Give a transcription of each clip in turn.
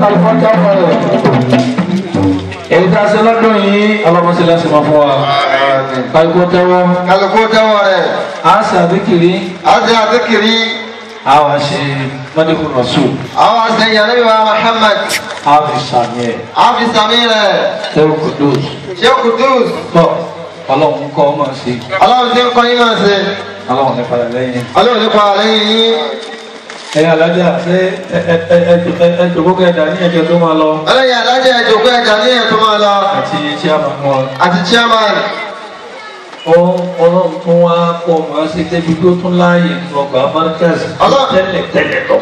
kálukọ́ tẹ́wọ́ rẹ̀ èyí tá a ṣe lọ́dún yìí ọlọ́mọṣẹ́ lẹ́sìn máa fún wa kálukọ́ tẹ́wọ́ kálukú tẹ́wọ́ rẹ̀ a ṣe àdékìrí àti àdékìrí a wá ṣe mọ́dékùn rọ̀ṣù àwọn àṣeyìn ànábì wa Muhammad a fi sàmì ẹ̀ àfi sàmì rẹ̀ tẹ́wọ́ kudus Sheikh Kudus tọ́ ọlọ́run kọ́ ọmọ sí ọlọ́run tí ń kọ́ yín máa ṣe ọlọ́run ní padà lẹ́yìn ọlọ́run nípa lẹ́yìn yín ẹ̀yin alájà ṣé ẹ̀ẹ́dẹ̀gbọ́kọ̀ ẹ̀dá ní ẹ̀jẹ̀ tó máa lọ ọlọ́yin alájẹ ìjòkó ẹja ní ẹ̀ tó máa lọ àti chairman wọn àti chairman ọlọ́run tún wá pọ̀ máa ṣe débi tó tún láàyè ọgbà markaz Ọlọ́run- tẹ́lẹ̀ tẹ́lẹ̀ lọ.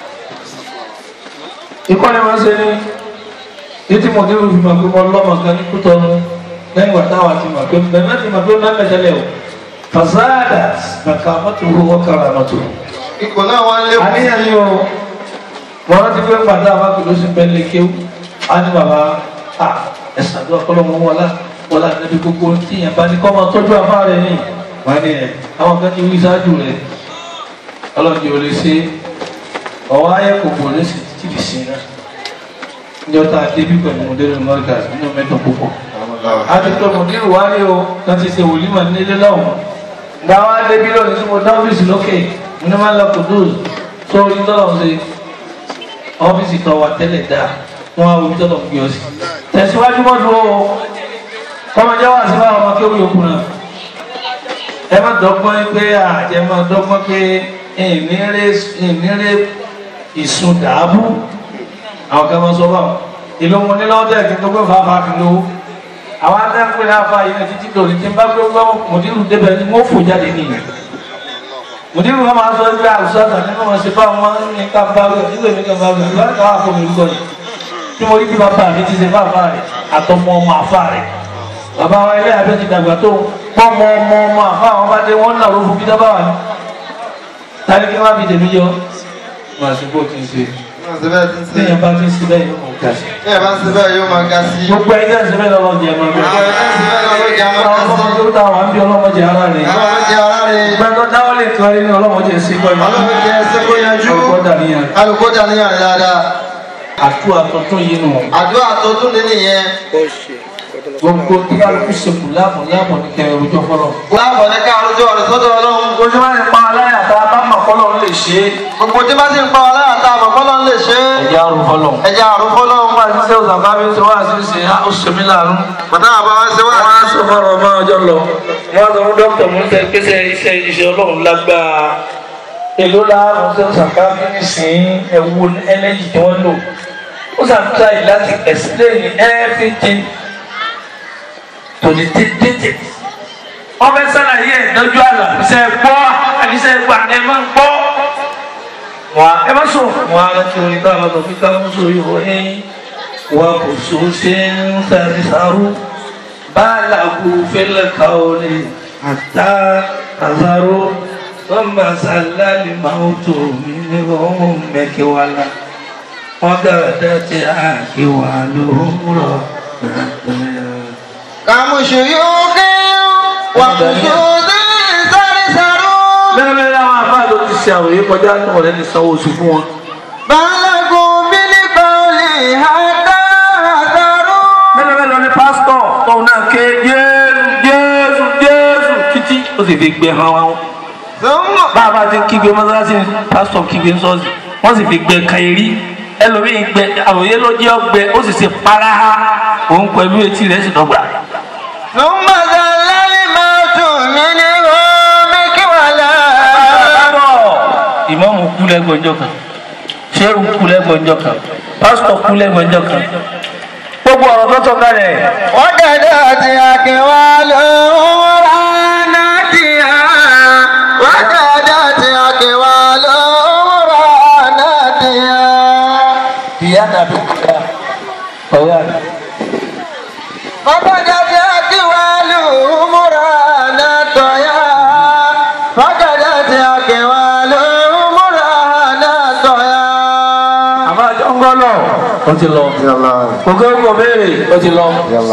ìkọ́ni máa ń ṣe ní títí mo dérò fi máa pé mo lọ́mọ kan ní kútọ́nu lẹ́yìn wà táwa ti máa pé bẹ́ẹ̀ má ti máa pé má mẹ́tẹ́lẹ̀ o fasada kàkà mọ́tò owó kára mọ́tò. ipò náà wọ́n lé àníyàn ni o wọ́n rántí pé pàdé àwọn akèló sí pẹ́ẹ́lẹ́ kéwù á ní bàbá à ẹ̀sán àdúrà kọ́lọ́mọ wọlá wọlá níbi gbogbo tíyẹn bá ní kọ́ máa tọ́jú afá rẹ̀ ní wọ́n ní ẹ̀ àwọn kan ti wí sáájú rẹ̀ ọlọ́dún yóò lè ṣe ọwọ́ ayé kòkò lè ṣe títí fi sin náà níjọ́ tá a dé bí pẹ̀lú mọ̀dẹ́rù mọ́ríkà nínú mẹ́tọ̀ púpọ̀ a ti pẹ́ mọ̀dẹ́rù wáyé o kan ti ṣe wòlímọ̀ nílé lọ́wọ́ gba wá débi lónìí tí mo dá ọ́fíìsì lókè mo ní máa ń lọ kùdùs sórí tọ́lọ̀ ṣe ọ́fíìsì tó wà tẹ́lẹ̀ dáa wọ́n á wo bí tọ́lọ̀ ń gbé ọ sí tẹ̀síwájú mọ́ dúró o kọ́mọdé wà sí báwọn ọmọ kéwì yòókù náà ẹ má dọ́gbọ́n pé àjẹ má dọ́gbọ́n pé ìnírè ìsun dàábù àwọn kan máa sọ báwọn ìlú mo ní lọ́wọ́ tẹ̀ kí n tó gbé fàáfà kí n lówó àwọn adẹ́kùn ní afa yìí náà títí lórí tí n bá gbé gbọ́ mùdírù débẹ̀ ni wọ́n fò jáde nìyẹn mùdírù wọn máa sọ ẹgbẹ́ àwùjọ àtàlẹ́ náà wọ́n ṣe fáwọn máa ń ní ká bá wẹ̀ nígbà mi ká bá wẹ̀ nígbà ká wà fún mi lùkọ́ yìí tí mo rí bí bàbá mi ti ṣe fáfá rẹ̀ àtọmọ ọmọ àfa rẹ̀ bàbá wa ilé abẹ́ ti dàgbà tó pọ́nmọ ọmọ ọmọ àfa àwọn bá dé wọ́n náà ló fún bí dábà wà ní. tani kí wọ́n fi tèmi yọ wọn àti bó ti ń ṣe síbẹ̀ tí ń ṣe téèyàn bá ti ń ṣe bẹ́ẹ̀ yóò mọ̀ ká sí. bí ẹ bá ń ṣe bẹ́ẹ̀ yóò máa ga sí gbogbo ẹgbẹ́ ìṣẹ́ bẹ́ẹ̀ lọ́wọ́ jẹ́ máa bẹ́ẹ̀. àwọn ẹgbẹ́ ń ṣe bẹ́ẹ̀ náà ló jẹ́ máa ga sí ọlọ́mọdé ó dáwọn àbí ọlọ́mọdé ara rẹ̀. àwọn ọmọdé ara rẹ̀ gbẹ́tọ́ dáwọ́ lè kọ́ ní ọlọ́mọdé ṣe pẹ̀lú. ọlọ́run jẹ́ ẹsẹ̀ kó yanjú ọkọ̀ dàníyàn. kálukú dàníyàn rẹ̀ dáadáa àtúwà tuntun yìí nù. àdúrà tó tún ní nìyẹn gbogbo tí kálukú ṣekù láàbọ̀ láàbọ̀ ní kẹrẹ òjò fọlọ́. láàbọ̀ ní ká àrùjọ rẹ̀ sọ́dọ̀ ọlọ́run ojú máa ń pa aláyà tá a bá mọ̀ fọlọ́ ń lè ṣe é. gbogbo tí bá ti ń pa wà láyà tá a mọ̀ fọ́lọ́ ń lè ṣe é ẹ̀jẹ̀ àrùn fọlọ́. ẹja àrùn fọ́lọ́run wọ́n máa ń ṣe òṣàbá mi tí wọ́n á sì ṣe ó ṣe mí láàánú. bàtà àbá wa ṣe wá wọ́n á sọ fọ́rọ̀ ọmọ ọjọ́ lọ. wọ́n á sọ fún dókítà mú tẹ pèsè iṣẹ́ iṣẹ́ ọlọ́run lágbára. èló láàrún ṣe òṣàbá mi nísìnyí ẹ̀wù ẹlẹ́jì tí wọ́n lò. ó ṣàtúnṣe láti explain everything to the detail. wọ́n fẹ́ sàlàyé ẹ̀ lọ́jọ́ àlà ṣe gbọ́ àbíṣe gbà ẹ máa gbọ́. wà ẹ má sọ. wọ́n á rántí orin táwọn ọmọ fi ká mú sórí wọ ẹ́ wà kò so ṣe ń sáré sáró báàlàkù fẹ́lẹ̀ káwọlé àtà àzáró wọ́n bá sàlálì máa tó mi ní ọ̀hún mẹ́kẹ́wàlá wọ́n gàdá tí a kí wà lóhùrọ̀ kàmùsù yóò kí wà kùsù sí sáré sáró. mẹ́rin àwọn afáàlú ti ṣe àròyé kọjá ní ọ̀rẹ́ ní sanwó oṣù fún wọn. balagun bílí bàólì àdá àdáró. mẹ́rin mẹ́rin ní pásítọ̀ tóun náà ké jésù jésù jésù títí ó sì fi gbẹ hàn wọn. sọ́mọ̀ bá a bá ti ń kígbe mọ́sálásí ni pásítọ̀ kígbe sọ́ọ̀sì wọ́n sì fi gbẹ kàyérí ẹlòmíín gbẹ àròyé ló jẹ́ ọgbẹ ó sì ṣe para òun pẹ̀lú etí rẹ̀ sì dọ́gba. sọ́mọ̀ sàlálì máa tún mí ní omi kí wà lá. ìmọ̀mù kú lẹ́gbọ̀njọ́ kan ṣéèrù kú lẹ́gbọ̀njọ́ kan pásítọ̀ kú lẹ́gbọ̀njọ́ kan gbogbo ọ̀rọ̀ tó tọ́ kalẹ̀ wọ́n dàda àti àkínwá lóhùn ránà tìyà. wọ́n dàda àti àkínwá lóhùn ránà tìyà. ìyá dàbí kúta ọ̀rẹ́ àná. wọ́n dàda àti àkínwá lóhùn ránà tọ̀yà. wọ́n dàda àti àkínwá lóhùn ránà tọ̀yà. àbá jọ́ngọ́lọ̀ ó ti lọ ògé ògò béèrè ó ti lọ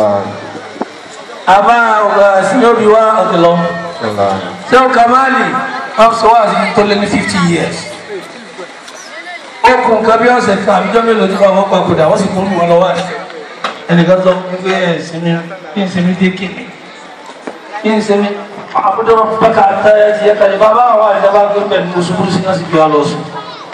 àbá ọ̀gá sinóbi wá ó ti lọ ṣé o kamali wọ́n sọ wá sí tó lé ní fifty years ó kún nǹkan bí ọ̀sẹ̀ kan àbíjọ́ mélòó tí wọ́n papòdà wọ́n sì kún wọn lọ́wọ́ àti ẹnìkan sọ fún mi pé ẹ̀ sinmi kí n sinmi dé kí kí n sinmi àbújọ bàkà àtàyà ti yẹ kàlẹ́ bàbá àwọn àìsàn gbé pẹ̀lú mùsùlùmí sí náà sì fi wá lọ sùn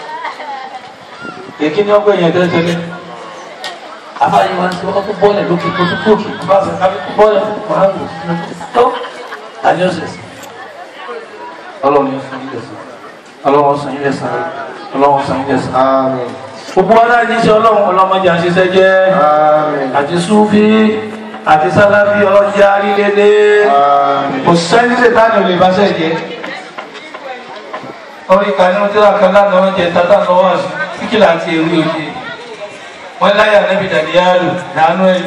èkí ni ọgbẹ́ yẹn tẹ́lẹ̀tẹ́lẹ̀ àbáyé wọn ti wọ́n tó bọ́ọ̀lẹ̀ lókè tó tó kóòkì bá a sọ ká bọ́ọ̀lẹ̀ wọn á lò tó àjọṣe ọlọ́run yóò sàn yín lẹ́sàn ọlọ́run sàn yín lẹ́sàn ọlọ́run sàn yín lẹ́sàn. Àmín. gbogbo wa náà ní iṣẹ́ ọlọ́run ọlọ́mọdé àṣiṣẹ́ jẹ́ Àmín. àti súfì àti sálábì ọlọ́jà lílédé Àmín. kò sẹ́ni lè bá ní olè bá sẹ́ jẹ́ orí kanú tí wọ́n kan lánàá wọ́n jẹ tata lọ́wọ́ àṣù kíkìlà àti èrú òye wọ́n láyà nẹ́bí dàdíyàlù dànù ẹ̀yìn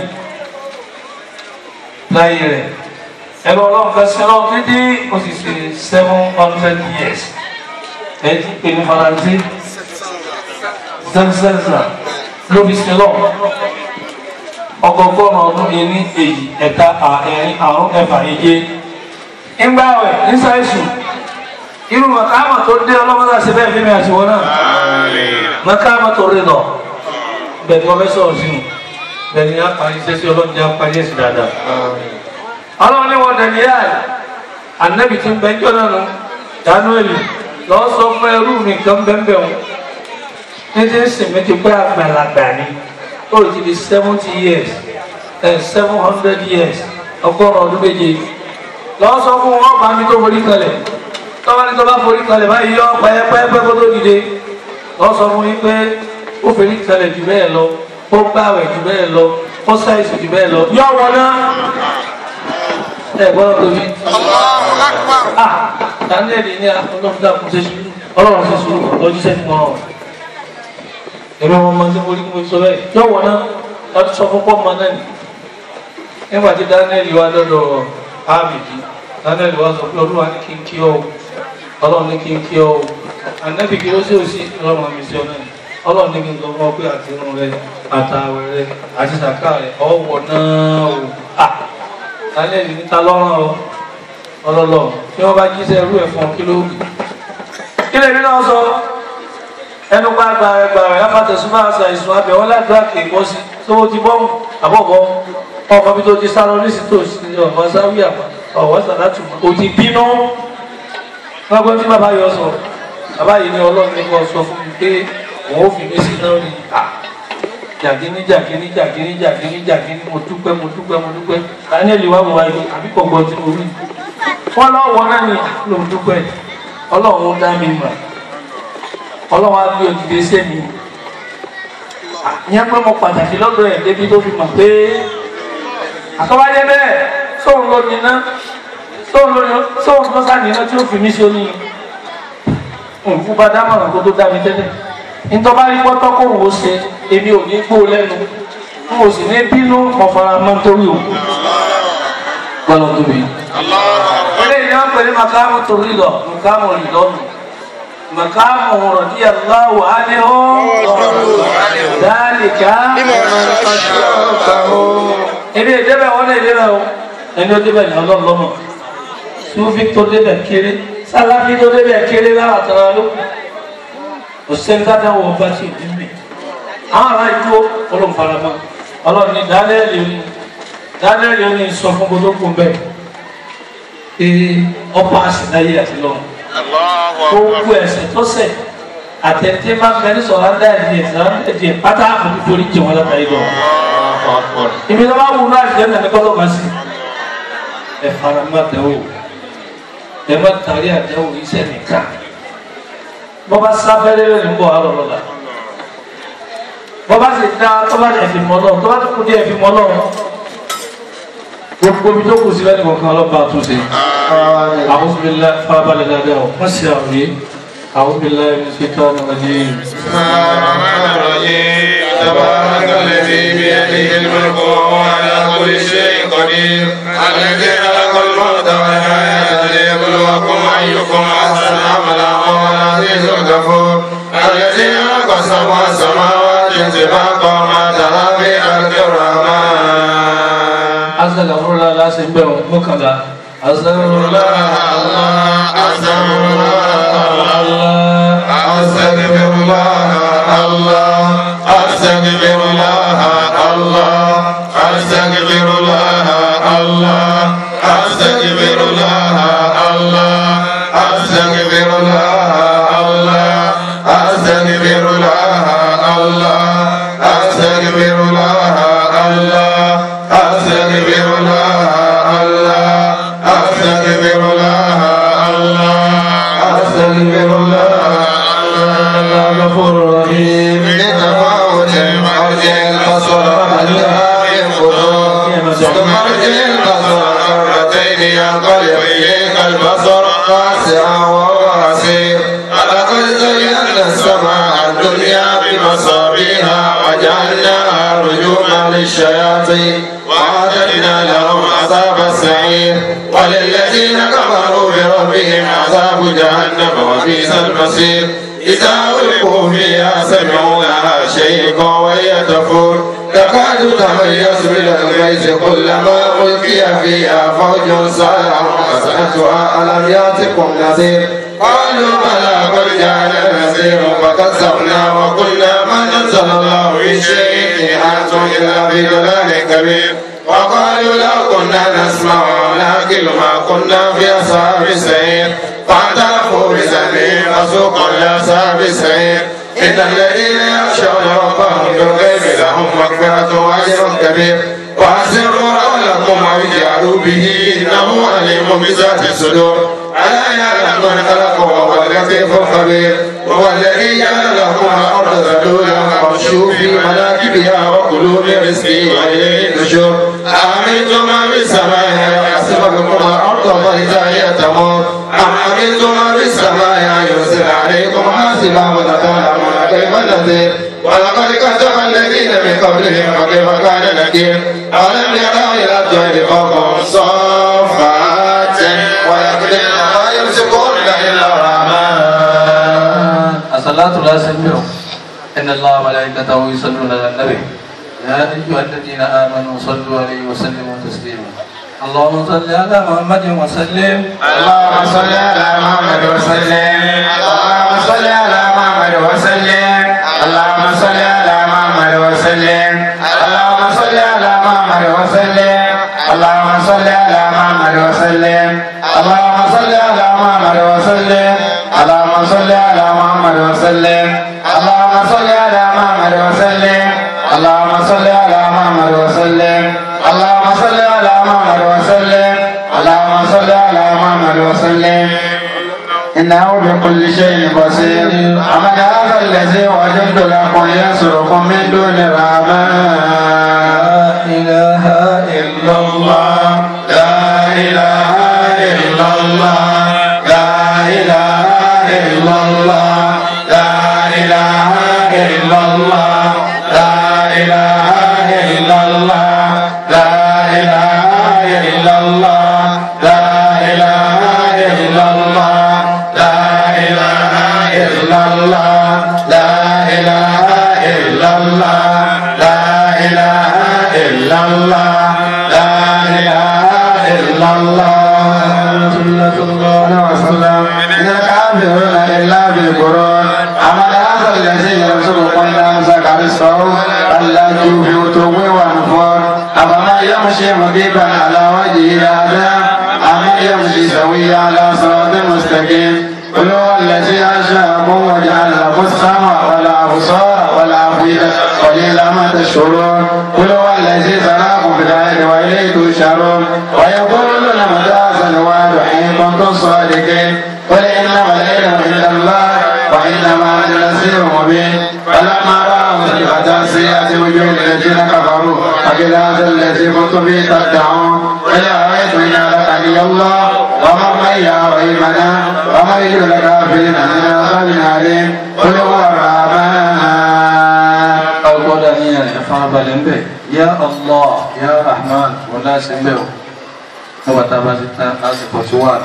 láyé rẹ̀ ẹ̀rọ ọlọ́run kan sí ọlọ́run títí ó sì ṣe seven hundred years ẹ̀ ti pè ní faransé sẹ́nsẹ́nsà ló fi ṣe lọ ọgọgọ́rùn ọdún yẹn ní èyí ẹ̀ta ẹ̀rin àrún ẹ̀fà ìje ńgbàwẹ̀ nísàìsù irú màkàmà tó dé ọlọ́mọdé ṣe bẹ́ẹ̀ fífi àtiwọ́ náà màkàmà tó rí lọ bẹ́ẹ̀ ni wọ́n fẹ́ sọ̀rọ̀ sínú bẹ́ẹ̀ ni a parí iṣẹ́ sí ọlọ́run jẹ́ a parí ẹ̀sìn dáadáa ọlọ́run ní wọn dẹ̀ni yá ẹ̀ anabi ti ń bẹ jọ́ náà nù Daniel lọ́ọ́ sọ fún ẹrú mi kan bẹ́ẹ̀ bẹ́ẹ̀ wọn títí sèmi ti pẹ́ àgbàlagbà ni ó ti di seventy years seven hundred years ọgọ́rùn ọdún méje lọ́wọ́ sọ fún wọn bá mi tó forí kalẹ̀ tọ́wọ́ ní tó bá forí kalẹ̀ báyìí yọ pẹ́ẹ́pẹ́ẹ́pẹ́ kó tó dìde lọ́wọ́ sọ fún yín pé ó forí kalẹ̀ jù bẹ́ẹ̀ lọ ó gbàwẹ̀ jù bẹ́ẹ̀ lọ ó ṣàìsù jù bẹ́ẹ̀ lọ yọ wọn náà ẹ gbọ́dọ̀ tóbi ah daniel ní ọlọ́run dàkún ṣe sùúrù ọlọ́run ṣe sùúrù ọjọ́ sẹ́ni wọn èmi wọn máa ń sẹ́wọ́n ní sọ bẹ́ẹ̀ yọ̀wọ̀ náà láti sọ fún pọ́ọ̀mù náà ni nígbà tí Daniel wá dọ́dọ̀ ábìdì Daniel wá sọ pé olúwa ní kí n kí ọ o ọlọ́run ní kí n kí ọ o ànábì kí ló sì òsì ọlọ́run àmì sí ọ náà ni ọlọ́run ní kí n sọ fún ọ pé àti irun rẹ àtàwẹ̀ rẹ àti sàkà rẹ ọwọ́ náà o à Daniel ní ta lọ́rùn ọ ọlọ́lọ́ tí wọ́n bá jíṣẹ́ irú ẹ̀ fún ọ kí ló wù kí lèmi náà sọ ẹnu pa gbàrẹ gbàrẹ lápàtẹ súnmọ́ àṣà ìsùn abẹ wọn ládùúgbà kì í bọ́ sí tó ti bọ́mù àbọ̀bọ̀ ọmọ bí tó ti sá lọ nísì tó sí ọmọ sáwí àmọ́ ọ̀wọ́ sàlátù kò ti bínú gbọ́gbọ́n tí bàbá yọ sọ bàbá yìí ní ọlọ́run ní kò sọ fún mi pé òun ò fi mí sí náà rí à jàgínní jàgínní jàgínní jàgínní jàgínní mo dúpẹ́ mo dúpẹ́ mo dúpẹ́ Daniel wà wọ ayé àbí kọ̀ọ̀kan tí mo rí wọn lọ́wọ́ náà ni ló ń dúpẹ́ ọlọ́run dá mi mọ̀ ọlọ́wọ́ á gbé òdìdí sẹ́mi ìyẹn pé mo pàtàkì lọ́dọ̀ ẹ̀ débi tó fi mọ̀ pé àtọ́wájẹ́ bẹ́ẹ̀ sóun ló níná sóun ló sóun ló sáníná tí ó fi mí sí oní nǹkú bá dámọ̀ràn kó tó dá mi tẹ́lẹ̀ nítorí bá rí pọ́tọ́ kó wò ó ṣe èmi ò ní gbó lẹ́nu n ò sì ní bínú mo fara mọ́ nítorí òkú gbọ́dọ̀ tóbi. eléyìí ni wọ́n pè ní makamu torí lọ makamu rìdọ́nù. مقام رضي الله عنه ذلك ebi ìdébẹ̀ wọn lè débẹ̀ o ẹni ó débẹ̀ ní ọlọ́ọ̀lọ́mọ sufi tó débẹ̀ kéré sálábí tó débẹ̀ kéré lára tara ló kò sẹ́ni dáadáa wọ bá ti dín mi àwọn ará ìdúró olùfarama ọlọ́run ní dánẹ́ẹ̀lì ní dánẹ́ẹ̀lì ní sọ fún gbogbo kún bẹ́ẹ̀ ee ọ̀pá àṣìláyé àti lọ́run gbogbo ẹ̀ṣẹ̀ tó ṣẹ̀ àtẹ̀tẹ̀ máa ń bẹ ní sọ̀rọ̀ ńlá ẹ̀dì ẹ̀sán ẹ̀dì pátá àti torí jẹ wọn látàrí lọ. ibi tó bá wù náà ìjẹ́ nàní kọ́ ló máa sí. ẹ fara má dẹ́wò ẹ má tàrí àdẹ́wò iṣẹ́ nìkan. bọ́ bá sáfẹ́rẹ́ rẹ̀ ń bọ̀ àrọ̀ lọ́la. bọ́ bá sì dá tó bá ẹ̀fì mọ́ náà tó bá tó kú dé ẹ̀fì mọ́ náà. gbogbo ibi tó kù sí lẹ́nu kọ̀ọ̀kan ọlọ́ba àtúnṣe. أعوذ بالله فابل الأداء مسيري أعوذ بالله من الشيطان الرجيم بسم الله الرحمن الرحيم تبارك الذي بيده الملك وهو على كل شيء قدير الذي خلق الموت والحياة ليبلوكم أيكم أحسن عملا وهو العزيز الغفور الذي خلق سبع سماوات سباقا ما ترى في خلق الرحمن أستغفر الله لا سبحانه مكلا أستغفر الله الله أستغفر الله الله أستغفر الله غفور رحيم لتفاوت مرجع البصر عليها من فتور ثم ارجع البصر مرتين ينقلب اليك البصر واسعا وهو حسير ولقد زينا السماء الدنيا بمصابيها وجعلناها رجوما للشياطين وأعتدنا لهم عذاب السعير وللذين كفروا بربهم عذاب جهنم وبئس المصير إذا ألقوا فيها سمعوا لها شيئا وهي تفور تكاد تميز من الغيظ كلما ألقي فيها فوج سألهم خزنتها ألم يأتكم نذير قالوا بلى قد جاءنا نذير فكذبنا وقلنا ما نزل الله من شيء إن أنتم إلا في ضلال كبير وقالوا لو كنا نسمع ونعقل ما كنا في أصحاب السعير فاعترفوا بذنبهم فسوقا لأصحاب السعير إن الذين يخشون ربهم بالغيب لهم مغفرة وأجر كبير وأسروا قولكم أو اجعلوا به إنه عليم بذات الصدور ألا يعلم من خلق وهو اللطيف الخبير وهو الذي جعل لكم الأرض ذلولا فامشوا في مناكبها وكلوا من رزقه وإليه النشور أأمنتم من في السماء أن يخسف بكم الأرض فإذا هي تمور أم أمنتم من في السماء أن يرسل عليكم حاسبا وتتعلمون كيف نذير ولقد كذب الذين من قبلهم فكيف كان نكير ألم يروا إلى الطير فوقهم صافات ويقدر ما يمسكون إلا الرحمن الصلاة لا سنبه إن الله وملائكته يصلون على النبي يا أيها الذين آمنوا صلوا عليه وسلموا تسليما اللهم صل على محمد وسلم اللهم صل على محمد وسلم اللهم صل على محمد وسلم اللهم صل على محمد وسلم اللهم صل على محمد وسلم اللهم صل على محمد وسلم اللهم صل على محمد وسلم اللهم صل على محمد وسلم اللهم صل على محمد وسلم اللهم صل على محمد وسلم اللهم صل على محمد وسلم اللهم صل على محمد وسلم إنه بكل شيء بصير أمن هذا الذي وجدت لكم ينصركم من دون الرحمن لا إله إلا الله لا إله إلا الله لا إله إلا الله لا إله إلا الله لا إله إلا الله لا إله إلا الله لا إله إلا الله لا إله إلا الله لا إله إلا الله لا إله إلا الله لا إله إلا الله صلى الله عليه وسلم إن الكافرون إلا بالقرون أمن هذا الذي يرزقكم إن أمسك رزقه ألا توفوا توبوا ونفور أفمن يمشي مكيبا على وجهه هذا أمن يمشي سويا على صراط مستقيم قل هو الذي أنشأكم وجعل لكم السمع والأبصار والأفئدة قليلا ما تشكرون قل هو الذي زرعكم في الأرض وإليه تشرون ويقولون متى هذا الوعد حين كنتم صادقين قل إنما العلم عند الله وإنما أنا نذير مبين فلما رأوا زلفة سيئة وجوه الذين كفروا فقل هذا الذي كنتم به تدعون قل أرأيتم إن أهلكني الله ومن معي رحمنا ومن يجعل الكافرين من عذاب أليم قل هو الرحمن ọgbọ́dọ̀ ní ẹ̀ farabalẹ̀ ń bẹ̀ yá allah yá rahman wọn láti ń bẹ̀ o nígbà tá a bá ti tán lásìkò tí wà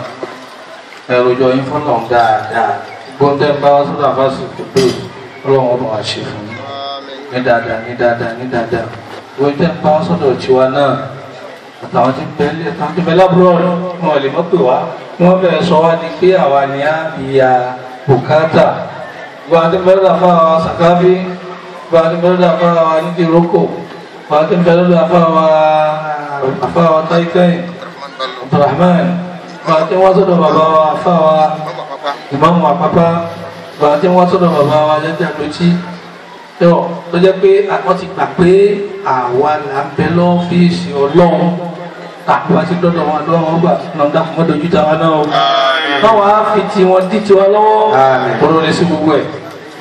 ẹrùjọ yín fọlọ́ dáadáa gbọ́dọ̀ bá wá sọ́dọ̀ àfáàsì tó pé ọlọ́run ọba wa ṣe fún mi ní dáadáa ní dáadáa ní dáadáa wọ́n tẹ́ ń bá wá sọ́dọ̀ tiwa náà àtàwọn tí bẹ́ẹ̀ àtàwọn tí bẹ́ẹ̀ lábúrò wọn lè mọ́ pè wá wọ́n bẹ̀rẹ̀ sọ wá ní pé àwa ni á ìyá bùkátà gbọ́dọ̀ àti bẹ́ẹ̀ lọ́dọ̀ fún àwọn sàkáfí gbọ́dọ̀ àti bẹ́ẹ̀ lọ́dọ̀ fún àwọn nídìí rókò gbọ́dọ̀ àti bẹ́ẹ̀ lọ́dọ̀ fún àwọn afáwọn táìkẹ́yìn abdulrahman gbọ́dọ̀ àti wọ́n sọ́dọ̀ bàbá wa afáwa ìmáàmù àpápá gbọ́dọ̀ àti wọ́n sọ́dọ̀ bàbá wa jẹ́jẹ́ àdótí tó tó jẹ́ pé wọ́n ti gbà pé àwa là ń bẹ lọ́fíìsì ọlọ́run tàbí wá sí dọ́dọ̀ wọn lọ́wọ́ wọn gbà náà dákun mọ́ dojú tàwa náà o báwa á fi tiwọn dí tiwa lọ́wọ́ kóró lè sí gbogbo ẹ̀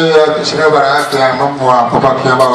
ṣẹlẹ̀ bàrà kí a mọ̀ mọ́ àkọ́kọ́ kí a bá wa.